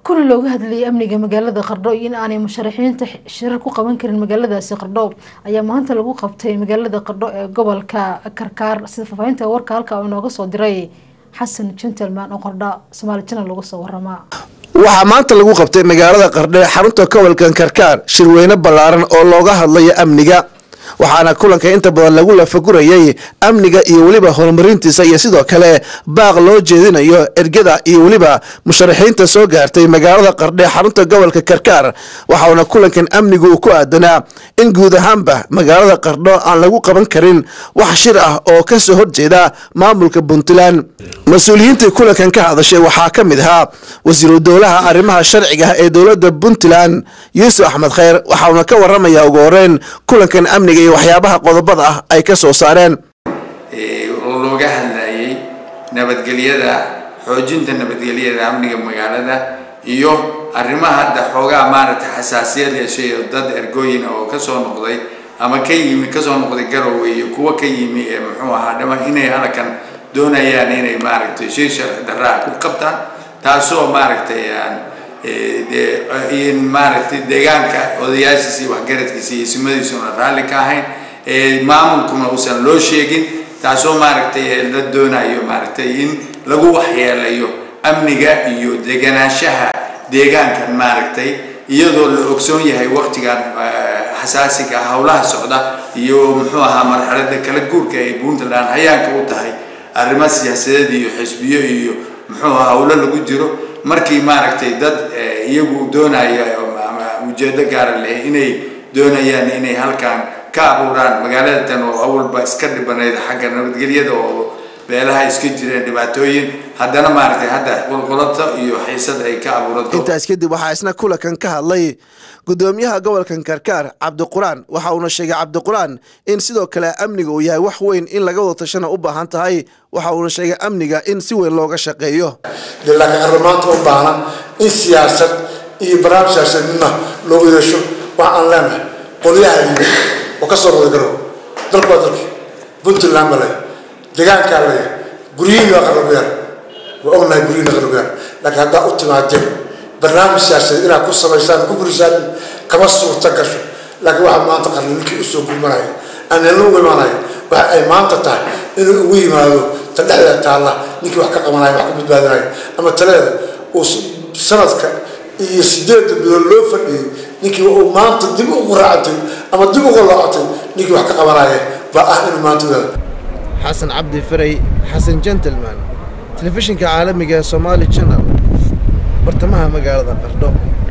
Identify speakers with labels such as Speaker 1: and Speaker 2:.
Speaker 1: kuna looga hadlayay amniga magaalada qardho iyo in aanay musharaxiinta shirar ku qaban karin magaaladaasi qardho ayaa maanta lagu qabtay magaalada qardho ee gobolka karkaar sida faahfaahinta warka halka uu inooga soo diray xasan gentleman oo qardho somaali channel lagu soo waramaa
Speaker 2: waxaa maanta lagu qabtay magaalada qardhe xarunta gobolkan karkaar shirweyne ballaaran oo looga hadlayo amniga waxaana kulanka inta badan lagu lafagurayay amniga iyo weliba horumarintiisa iyo sidoo kale baaq loo jeedinayo ergada iyo weliba musharaxiinta soo gaartay magaalada qardhe xarunta gobolka karkaar waxauna kulankan amnigu uu ku aadanaa in guud ahaanba magaalada qardho aan lagu qaban karin wax shir ah oo kasoo horjeeda maamulka puntland mas-uuliyiintii kulankan ka hadashay waxaa ka mid ahaa wasiiru dowlaha arrimaha sharciga ee dowladda puntland yuusuf axmed kheyr waxauna ka waramaya ugu horeyn kulankan amniga iyo waxyaabaha qodobada ah ay ka soo saareen
Speaker 3: oo looga hadlayay nabadgelyada xoojinta nabadgelyada amniga magaalada iyo arrimaha hadda xoogaa maaragtay xasaasiyad yeeshay oo dad ergooyin oo kasoo noqday ama ka yimi kasoo noqday garowe iyo kuwa ka yimi ee muxuu ahaa dhama inay halkan doonayaan inay maaragtay shir sharci darraa ku qabtaan taasoo maaragtay aan in maaragtay deegaanka odayaashiisa iyo waxgaradkiisa iyo ismadiisuna raalli ka ahayn maamulkuna uusan loo sheegin taasoo maaragtay la doonayo maaragtay in lagu waxyeelayo amniga iyo deganaanshaha deegaankan maaragtay iyadoo la ogsoon yahay waqtigan xasaasiga howlaha socda iyo muxuu ahaa marxalada kala guurka ay puntland hayaanka u tahay arrimo siyaasadeed iyo xisbiyo iyo muxuu ahaa howlo lagu jiro markii maaragtay dad iyagu doonaya ama ujeedo gaara leh inay doonayaan inay halkan ka abuuraan magaalada tan oo awalba iska dhibanayd xagga nabadgelyada oo beelaha iska jireen dhibaatooyin haddana maaragtay hadda qulqulato iyo xiisad ay ka abuuranto
Speaker 2: intaas kadib waxaa isna kulankan ka hadlay gudoomiyaha gobolkan karkaar cabdiquraan waxa uuna sheegay cabdiquraan in sidoo kale amniga uu yahay wax weyn in laga wada tashana u baahan tahay waxa uuna sheegay amniga in si weyn looga shaqeeyo
Speaker 4: laakiin arrimaanta u baahna in siyaasad iyo barnaamij siyaasadnima loogu yeesho waxa aan leenahay qolyaha yimid oo kasoo noqday garow dalku waa dalki puntland ba leh deegaankaa leh guryihiin waa qarabuyaan waa ognahay guryihiin qarabuyaan laakiin haddaa u timaadeen barnaamij siyaasadeed inaad ku samaysaan ku furisaan kama suurta gasho laakiin waxaa maanta qarni ninkii usoo gulmanaya aanala ugu imaanaya waxa ay maanta tahay inuu ugu yimaado ta dhexdeeda taalla ninkii wax ka qabanaya wax ka badbaadinaya ama taleeda uu sanadka iyo sideedda bilood loo fadhiyey ninkii uu maanta dib ugu raacatay ama dib ugu loocatay ninkii wax ka qabanaya baa ah inuu maanta wadaado
Speaker 2: xasan cabdi faray xasan gentleman telefishinka caalamiga ee somaali channel bartamaha magaalada qardho